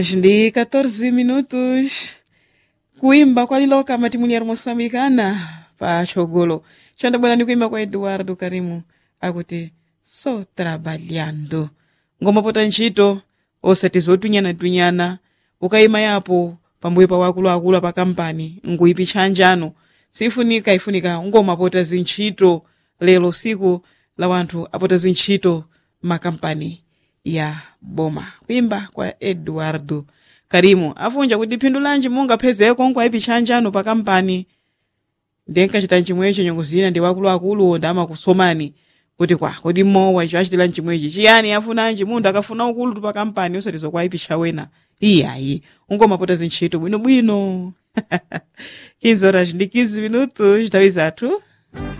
ndi 14 minutos kuimba kwa liloka mati mulher moçambicana pa chogolo chandabwera ndi kuimba kwa eduardo karimu akuti so trabalhando ngoma pota ntchito osati zotwinyana-twinyana ukayima yapo pambuyo pa wakuluakulu pa kampani nguyipicha njano sifunika ifunika ngoma pota zintchito lero siku la wanthu apota zintchito makampani ya boma kuimba kwa eduardo karimu afunja kuti phindu lanji mungapezeko nkwayipicha njano pa kampani ndinkachita nchimwecho nyongo zina ndi wakuluakulu ndi amakusomani kuti kwa kodi mmowa icho achitira nchimwechi chiyani afunanji munthu akafuna ukulu pa kampani osati zokwayipisha wena iyayi ungomapota zintchito bwinobwino 15 horas ndi 15 minutos nthawi zathu